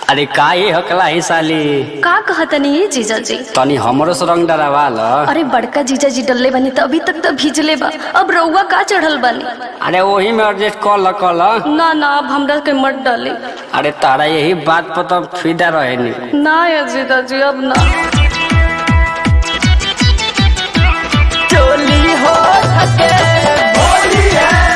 अरे का ये हकला ही साली का कहतनी ये जीजा जी तनी हमरो से रंग डरावा ल अरे बड़का जीजा जी डलले बनी त अभी तक तो भीजले बा अब रउआ का चढ़ल बनी अरे वही में एडजस्ट कर ल कर ल ना ना अब हमरा के मत डाली अरे तारा यही बात पर तो फिदा रहे नी ना ये जीजा जी अब ना चोली हो सके